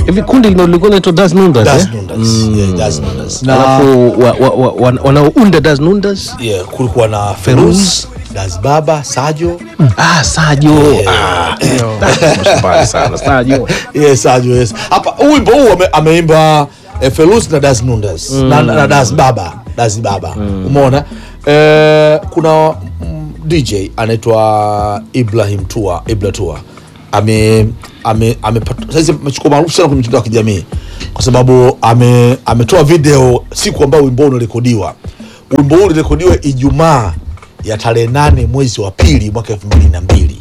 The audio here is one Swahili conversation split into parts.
hivi kundi lilo- lilikuwa linaitwa Das Nundas Das eh? Nundas. Yeah, Das Nundas. Na alafu wa- wa- wa- wan- wanaounda Das Nundas yeah, kulikuwa na Feruz, Das Baba, Sajo. ah, Sajo ah, mashambani sana Sajo Yes, Sajo, yes. Hapa huu wimbo huu ame, ameimba eh, Feruz na Das Nundas na, na Das Baba, Das Baba. Umeona? Eh, kuna mm, DJ anaitwa Ibrahim Tua, Ibra Tua. Ame ame amepata sasa amechukua maarufu sana kwenye mitandao ya kijamii kwa sababu ame ametoa video siku ambayo wimbo huu unarekodiwa. Wimbo huu ulirekodiwa Ijumaa ya tarehe nane mwezi wa pili mwaka elfu mbili na mbili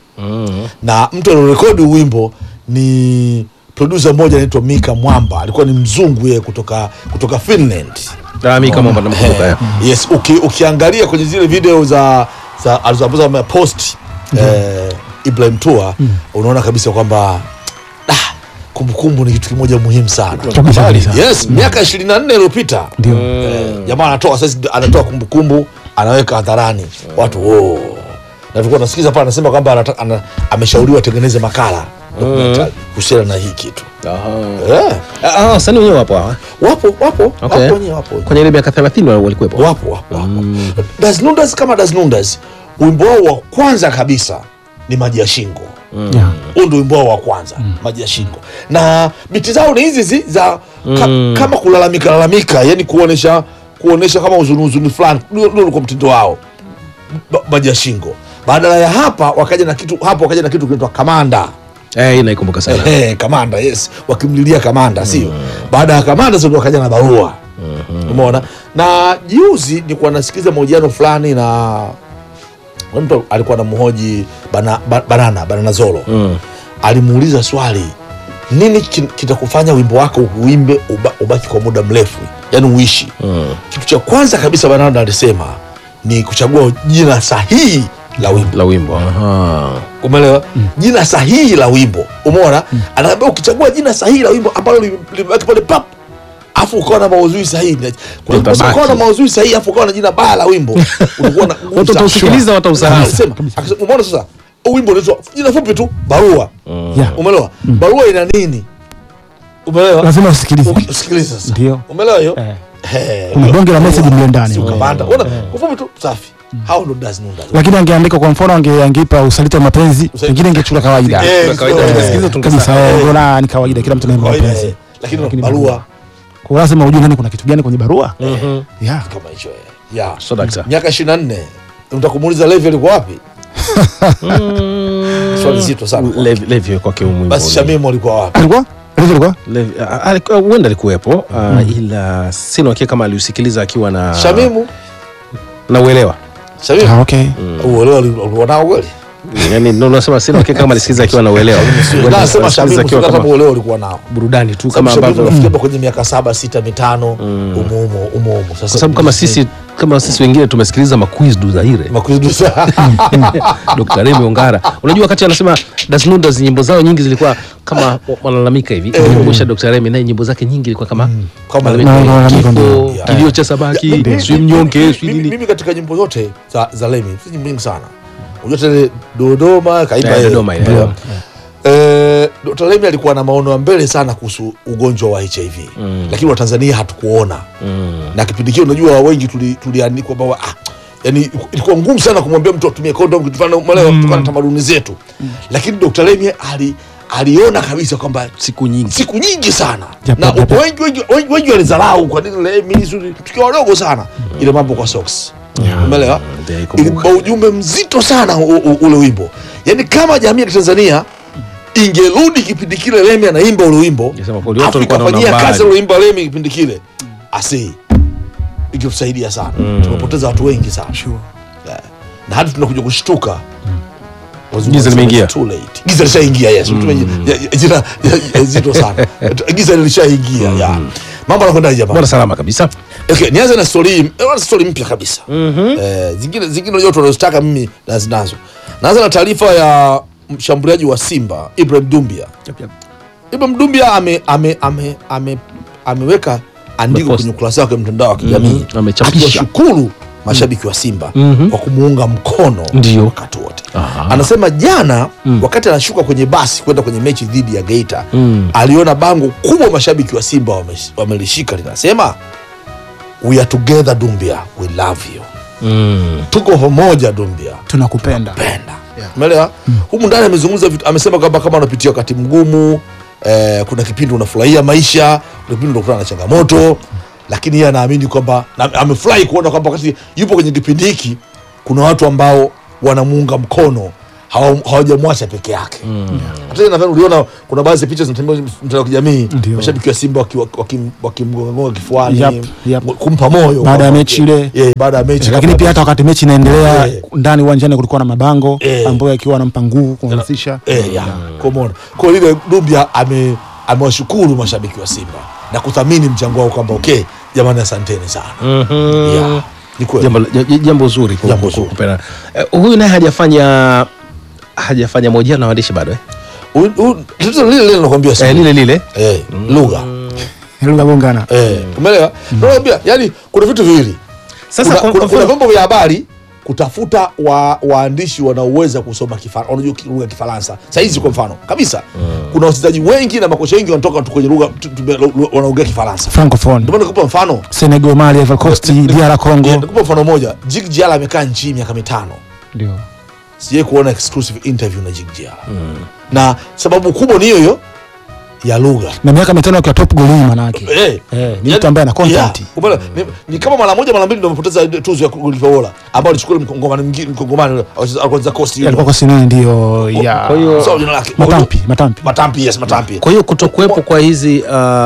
na mtu aliorekodi wimbo ni producer mmoja anaitwa Mika Mwamba, alikuwa ni mzungu yeye kutoka kutoka Finland. Ah, mi kama mbona namkumbuka, Eh, eh. yes, uki, ukiangalia kwenye zile video za za alizoambazo amepost eh, Ibrahim Tua unaona kabisa kwamba ah, kumbukumbu ni kitu kimoja muhimu sana. Kabisa, kabisa. Yes, miaka 24 iliyopita Ndio. eh, jamaa anatoa sasa anatoa kumbukumbu anaweka hadharani watu oh. na tulikuwa nasikiza pale anasema kwamba anata- ana- ameshauriwa atengeneze makala documentary kuhusiana na hii kitu eh, Ah, ah, wasanii wenyewe wapo hawa wapo wapo Okay. wapo wenyewe wapo kwenye ile miaka 30 wal- walikuwepo wapo wapo wapo Das Nundas kama Das Nundas wimbo wao wa kwanza kabisa ni maji ya shingo Yeah. huu ndio wimbo wao wa kwanza maji ya shingo na biti zao ni hizi hizi za ka, kama kulalamika lalamika yani kuonesha kuonesha kama uzuni uzuni fulani ndio ndio ulikuwa mtindo wao Ba- maji ya shingo badala ya hapa wakaja na kitu hapo wakaja na kitu kinaitwa kamanda eh, hii naikumbuka sana Ehe, kamanda yes wakimlilia kamanda sio baada ya kamanda sasa ndio wakaja na barua umeona na juzi nilikuwa nasikiza mahojiano fulani na na mtu alikuwa na mhoji bana, ba- banana banana zolo alimuuliza swali nini kin- kitakufanya wimbo wako uimbe uba, ubaki kwa muda mrefu yani uishi kitu cha kwanza kabisa banana alisema ni kuchagua jina sahihi la wimbo la wimbo Aha. umeelewa jina sahihi la wimbo umeona anaambia ukichagua jina sahihi la wimbo ambalo li- limebaki pale pap afu ukawa na maudhui sahihi kuna Litabaki. kosa ukawa na maudhui sahihi afu ukawa na jina baya la wimbo ulikuwa na Watu watausikiliza, watausahau. Alisema, akasema, umeona sasa huu wimbo unaitwa jina fupi tu barua Yeah. umeelewa barua ina nini umeelewa lazima usikilize Uki- usikilize sasa Ndio. umeelewa hiyo Eh. Eh, kuna bonge la message mle ndani si ukapanda ona kwa fupi tu safi hao ndo does know that lakini angeandika kwa mfano ange- angeipa usaliti wa mapenzi pengine ingechukua kawaida Eh, Kwa kawaida eh, tungesikiliza kabisa tungesahau. eh, mbona ni kawaida kila mtu naye kawaida, mapenzi eh. lakini Lakini barua kwa lazima ujue ndani kuna kitu gani kwenye barua yeah. kama hicho eh. yeah. So, dakta. miaka 24 utakumuuliza levi alikuwa wapi swali zito sana Levi- Levi kwake huu mwimbo basi ni- shamimu alikuwa wapi alikuwa alikuwa alikuwa Levi- ah, alikuwa- huenda alikuwepo ah, ila sina uhakika kama aliusikiliza akiwa na shamimu na uelewa shamimu ah, okay uelewa alikuwa nao kweli yani ndo nasema sina uhakika kama alisikiliza akiwa na uelewa Huenda nasema alisikiliza shamimu akiwa kama kama uelewa alikuwa nao burudani tu kama kama ambavyo ambavyo nafikiri kwenye miaka saba sita mitano umo umo umo umo sasa kwa sababu kama sisi kama sisi wengine tumesikiliza maquiz du Zaire makuzudusa Dr. Remy Ongara unajua wakati anasema Das Nundas nyimbo zao nyingi zilikuwa kama wanalalamika hivi kumbusha Dr. Remy naye nyimbo zake nyingi ilikuwa kama Kama malalamiko, na- malalamiko kifo ndio. kilio cha samaki Mimi- sijui mnyonge sijui mimi, nini mimi katika nyimbo zote za, za Lemi si nyimbo nyingi sana unajua tele Dodoma kaimba Eh, yeye. Dodoma ile, Ndio. eh. Eh, Dr. Lemi alikuwa na maono ya mbele sana kuhusu ugonjwa wa HIV lakini Watanzania hatukuona na kipindi kile unajua wengi tuli- tuliandikwa tuli ah, yani ilikuwa ngumu sana kumwambia mtu atumie kondom kitu fulani umeelewa kutokana na tamaduni zetu lakini Dr. Lemi ali aliona kabisa kwamba siku nyingi siku nyingi sana Japo- na japo- wengi wengi wengi, wengi walizarau kwa nini Lemi suri tukiwa wadogo sana ile mambo kwa socks umeelewa ndio, ikumbuka. ilikuwa ujumbe mzito sana u, u, ule wimbo yani kama jamii ya Tanzania ingerudi kipindi kile Lemi anaimba ule wimbo Ingesema kweli watu afu walikuwa wanaona ikafanyia kazi mbali. ule wimbo wa Lemi kipindi kile asi ingetusaidia sana tumepoteza watu wengi sana Yeah. na hadi tunakuja kushtuka Wazungu Giza wanasema limeingia. it's too late. giza lishaingia yes Tume- ya- ya- jina ya- ya- zito sana giza lishaingia yeah. mambo anakwenda bora jamani salama kabisa okay, nianze na story eh, story mpya kabisa eh, zingine zingine unajua tunazotaka mimi nazinazo naanza na taarifa ya mshambuliaji wa Simba Ibrahim Dumbia Ibrahim Dumbia ame, ame, ame, ame, ameweka andiko Amepost. kwenye ukurasa wake wa mtandao wa kijamii Mhm, amechapisha. akiwashukuru mashabiki wa Simba Mhm. kwa kumuunga mkono Ndio. wakati wote Aha. anasema jana wakati anashuka kwenye basi kwenda kwenye mechi dhidi ya Geita Mm. aliona bango kubwa mashabiki wa Simba wame- wamelishika linasema we are together Dumbia we love you Mm. tuko pamoja Dumbia tunakupenda penda umeelewa humu ndani amezungumza vitu amesema kwamba kama unapitia wakati mgumu eh, kuna kipindi unafurahia maisha kuna kipindi unakutana na changamoto lakini yeye anaamini kwamba na- amefurahi kuona kwamba wakati yupo kwenye kipindi hiki kuna watu ambao wanamuunga mkono hawa- hawajamwacha peke yake hata mm. nadhani uliona kuna baadhi ya picha zinatembea kwenye mtandao wa kijamii Ndio. mashabiki wa Simba wakimgonga waki, waki wakimgonga kifuani Yep, yep. kumpa moyo Baada ya kwamba- mechi ile. yeah, baada ya mechi lakini kwamba- pia hata wakati mechi inaendelea Eh. ndani uwanjani kulikuwa na mabango Eh. ambayo yakiwa anampa nguvu kuhamasisha Eh, ya, kumwona kwa lile Dumbia ame amewashukuru mashabiki wa Simba na kuthamini mchango wao kwamba okay, jamani, asanteni sana. Mhm. Ya, ni kweli. jambo, ja- jambo zuri ku- Jambo ku- zuri. kupenda. Eh, huyu naye hajafanya hajafanya mahojiano na waandishi bado eh? U- u- tatizo lile lile nakwambia Eh, sasa. lile lile Eh, lugha lugha gongana eh, umeelewa? Nakwambia yani kuna vitu viwili sasa kuna, kwa- kuna, kwa kuna mfano- vyombo vya habari kutafuta wa, waandishi wanaoweza kusoma Kifaransa, wanajua ki- lugha ya Kifaransa. Saa hizi kwa mfano kabisa, kuna wachezaji wengi na makocha wengi wanatoka tu kwenye lugha tu- tu- lu- wanaongea Kifaransa. francophone Ndio maana nikupa mfano senegal mali Ivory Coast DR Yeah, Congo nikupa mfano moja. Jig Jiala amekaa nchini miaka mitano, ndio sijai kuona exclusive interview na Jig Jiala na sababu kubwa ni hiyo hiyo ya lugha na miaka mitano akiwa top goal manake Eh, Eh, ni yani- mtu ambaye ana content. yeah, umeona? ni, ni kama mara moja mara mbili ndio amepoteza tuzo ya goalkeeper bora ambao alichukua yule mkongomani mwingine mkongomani yule, alikuwa Coast yule. alikuwa kwa sinini ndio ya kwa hiyo- Sawa, jina lake. matampi matampi Matampi, yes, Matampi. kwa hiyo kutokuwepo kwa hizi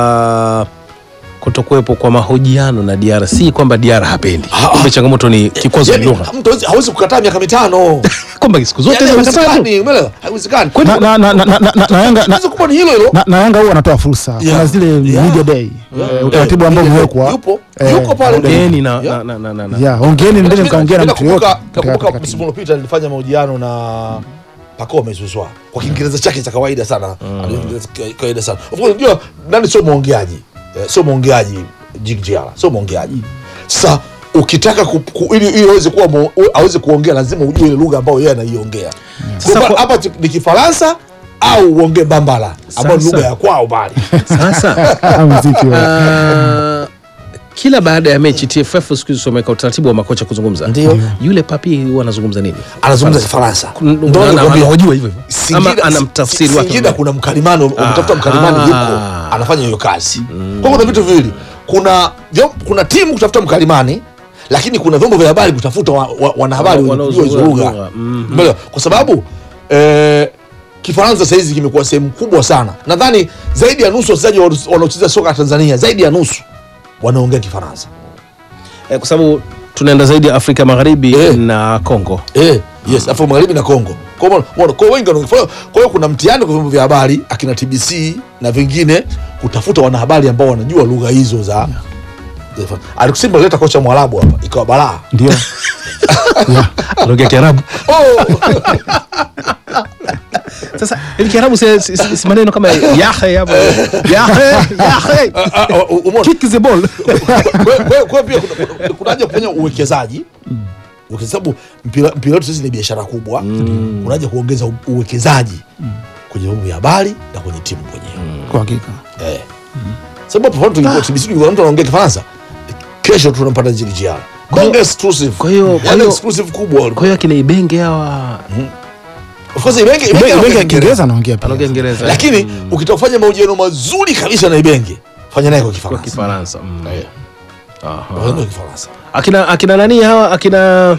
uh, kutokuwepo kwa mahojiano na DR si kwamba DR hapendi, Ah, kumbe changamoto ni kikwazo Yani, ni lugha, mtu hawezi- hawezi kukataa miaka mitano kwamba siku zote Yani, hizo mkataba tu. haiwezekani, umeelewa? Haiwezekani. na, na, na, na, na, na, na Yanga na, Tatizo kubwa ni hilo hilo na, na Yanga huwa anatoa fursa Yeah. kuna zile Yeah. media day Yeah. eh, utaratibu ambao Eh, umewekwa yupo eh, yuko pale Ongeeni na, Yeah. na, na, na, na, na. ya ongeeni ndeni mkaongea na mtu yote Nakumbuka- katika- nakumbuka katika msimu timu. uliopita nilifanya mahojiano na Pacome Zouzoua kwa Kiingereza chake cha kawaida sana Ana Kiingereza cha kawaida sana of course unajua nani sio mwongeaji Eh, sio mwongeaji Jig Jiala sio mwongeaji sasa ukitaka ku, ku, ili ili aweze kuwa mo- u- aweze kuongea lazima ujue ile lugha ambayo yeye anaiongea Sasa Kwa kwa- hapa tu- ni Kifaransa au uongee Bambala ambayo ni Sasa- lugha ya kwao bali Sasa muziki wa uh, kila baada ya mechi TFF siku hizi wameweka utaratibu wa makocha kuzungumza. Ndio. Yule papi huwa anazungumza nini? anazungumza Kifaransa Kuna- Ndio maana ana- nakwambia. anahojiwa hivyo hivyo. Ama Singida- ana mtafsiri wake. Singida kuna mkalimani umetafuta mkalimani Ah. yuko anafanya hiyo kazi kwa kuna vitu viwili kuna vyom- kuna timu kutafuta mkalimani lakini kuna vyombo vya habari kutafuta wa, wa, wanahabari Wana- wenye kujua hizo wanaozungumza lugha lugha. Mhm. Umeelewa? kwa sababu eh, Kifaransa sahizi kimekuwa sehemu kubwa sana nadhani zaidi ya nusu wachezaji wa- wanaocheza soka Tanzania zaidi ya nusu wanaongea Kifaransa Eh, kwa sababu tunaenda zaidi ya Afrika Magharibi Eh. na Kongo. Eh, yes, Afrika Magharibi na Kongo. Kwa hiyo umeona, kwa hiyo wengi wanaongea. Kwa hiyo- Kwa hiyo kuna mtihani kwa vyombo vya habari akina TBC na vingine kutafuta wanahabari ambao wanajua lugha hizo za za- Alikusema leta kocha Mwarabu hapa ikawa balaa. ndio Anaongea Kiarabu. Oh, Sasa ili Kiarabu si, si, si, si maneno kama yahe hapo. Yahe, yahe. ah, ah, umeona? Kick the ball. Kwa hiyo- kwa hiyo- kwa hiyo pia kuna- kuna- kuna haja ya kufanya uwekezaji kwa sababu mpira mpira wetu sisi ni biashara kubwa. Kuna haja ya kuongeza u- uwekezaji kwenye vyombo vya habari na kwenye timu kwenyewe. kwa hakika Eh. Sababu hapo tungekuwa TBC tungekuwa mtu anaongea Kifaransa. Kesho tunampata Jig Jiala. Bonge exclusive. kwa hiyo- kwa Yaani hiyo- exclusive kubwa. Kwa hiyo akina Ibenge hawa Of course Ibenge Ibenge Ibenge anaongea ya Kiingereza. Kiingereza anaongea pia anaongea Kiingereza. Lakini ukitaka kufanya mahojiano mazuri kabisa na Ibenge, fanya naye kwa kwa Kifaransa. Kifaransa. Mm. Eh, Aha. fanya kwa Kifaransa. Akina akina nani hawa akina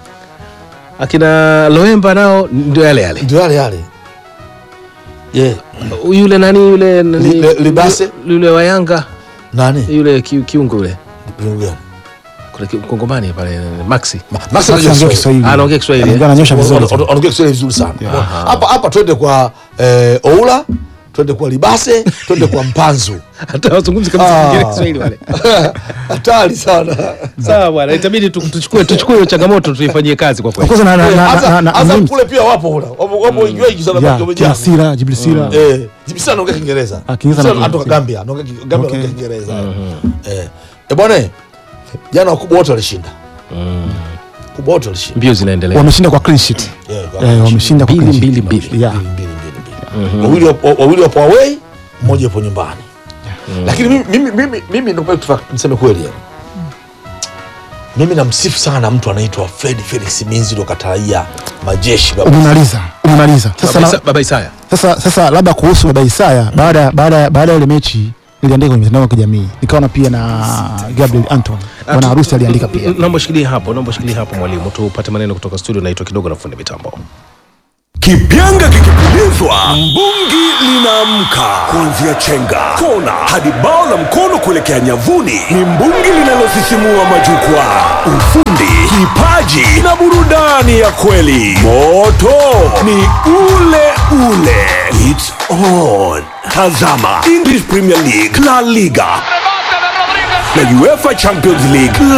akina Loemba nao ndio yale yale. Ndio yale yale. Yeah. Yule nani yule nani Li- Libase? yule wa Yanga Nani? yule ki- kiungo yule Viungo gani? kule ki- mkongomani pale Maxi Ma- Max Sasa anajua anaongea Kiswahili. Kiswahili Ah, anaongea Kiswahili, eh? Anaongea, ananyosha vizuri Wana- wana- Wanaongea Kiswahili vizuri sana. Aha. Hapa hapa twende kwa eh, Oula, twende kwa Libase, twende kwa Mpanzu. hata wazungumzi kabisa Ah. Kiingereza Kiswahili wale. Hatari sana. Sawa bwana, itabidi tu- tuchukue tuchukue hiyo changamoto tuifanyie kazi kwa Of kweli. course na na na Hasa- na- na hasa Names. kule pia wapo hula. Wapo wapo wengi wengi sana Ya, wamejaa. kina Sira Jibril Sira Eh, Jibisa anaongea Kiingereza. Ah, Kiingereza Sio, anaongea anatoka Kiingereza. Gambia, anaongea Ki- Gambia Okay. anaongea Kiingereza. Eh. Eh bwana, jana wakubwa wote walishinda. wakubwa wote walishinda mbio zinaendelea wameshinda kwa clean sheet Yeah, kwa- eh, wameshinda kwa Mbili, clean sheet. mbili, mbili. Yeah. mbili, mbili, mbili. Wawili wapo- wawili wapo away mmoja yupo nyumbani lakini mimi, mimi, mimi, mimi ndio tufa- niseme kweli yani. mimi namsifu sana mtu anaitwa Fred Felix Minzi ndo kataraia majeshi baba. umemaliza umemaliza sasa, Baba na, Isa- baba Isaya sasa, sasa labda kuhusu baba Isaya baada baada baada ya ile mechi niliandika kwenye mitandao ya kijamii nikaona pia na Gabriel Anton bwana harusi aliandika pia naomba shikilie hapo naomba shikilie hapo mwalimu tupate maneno kutoka studio naitwa kidogo na fundi mitambo Kipyanga kikipulizwa, mbungi linaamka. Kuanzia chenga, kona hadi bao la mkono kuelekea nyavuni, ni mbungi linalosisimua majukwaa. Ufundi, kipaji na burudani ya kweli. Moto ni ule ule. It's on. Tazama English Premier League, La Liga na UEFA Champions League